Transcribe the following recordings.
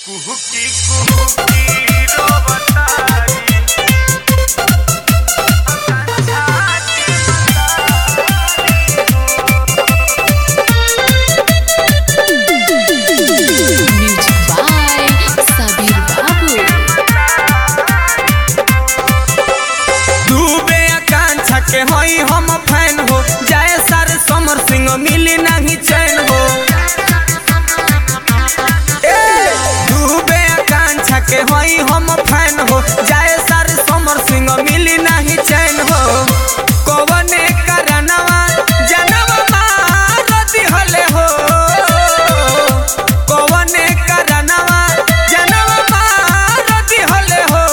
कुहुकी कुहुकी रोवतारी Music by Sabir Babu. डूबे आकांक्षा के होई हम फैन हो जाए सर समर सिंह मिली नहीं चैन हो ए, डूबे आकांक्षा के होई हम फैन हो जाए सर समर सिंह मिली नहीं चैन हो कवने करनवा जनवा मार दिहले हो कवने करनवा जनवा मार दिहले हो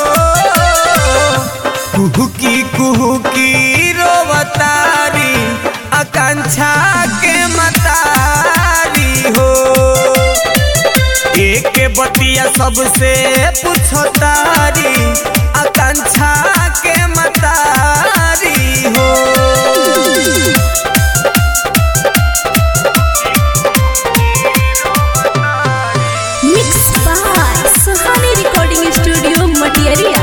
कुहुकी कुहुकी रोवतारी आकांक्षा के मतारी हो एक बतिया सबसे पूछो तारी आकांक्षा के मतारी हो Mixed by Suhani Recording Studio, Matiaria.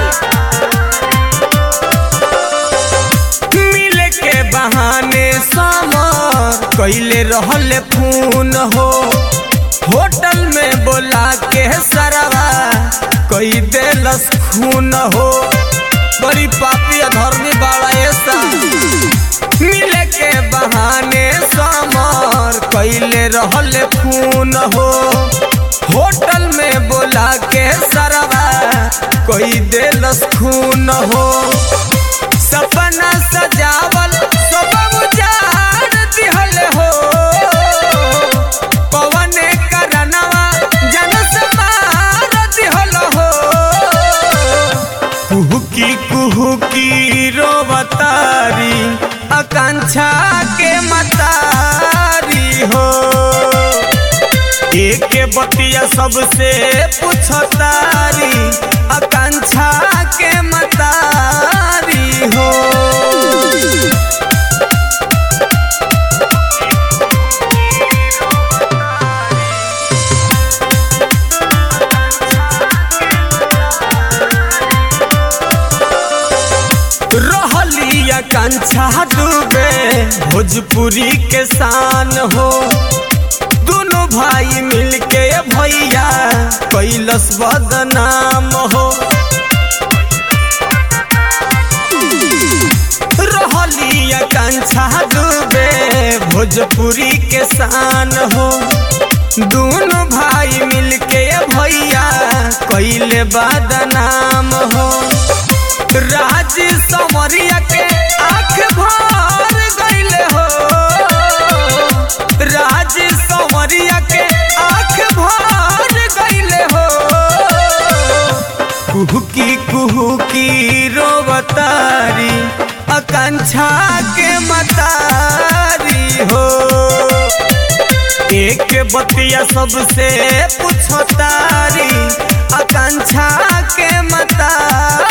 मिले के बहाने समर कैले रहल खून हो होटल में बोला के सरवा कई देलस खून हो बड़ी पापी अधर्मी बाड़ा ऐसा मिले के बहाने समर कैले रहल खून हो होटल में बोला के सरवा कोई देलस खून हो सपना सजावल सब उजाड़ दिहल हो पवने करनवा जन से मार दिहल हो कुहुकी कुहुकी रोवतारी आकांक्षा के मतारी हो एक बतिया सबसे पूछतारी आकांक्षा के मतारी हो रहली आकांक्षा डूबे भोजपुरी के शान हो दोनों भाई मिलके भैया कैलस बदनाम हो रहली आकांक्षा डूबे भोजपुरी के शान हो दोनों भाई मिलके भैया कैले बदनाम हो राज समरिया के आँख भर गईले हो राज समरिया के आँख भर गईले हो कुहुकी कुहुकी रोवतारी आकांक्षा के मतारी हो एक बतिया सबसे पूछतारी आकांक्षा के मतारी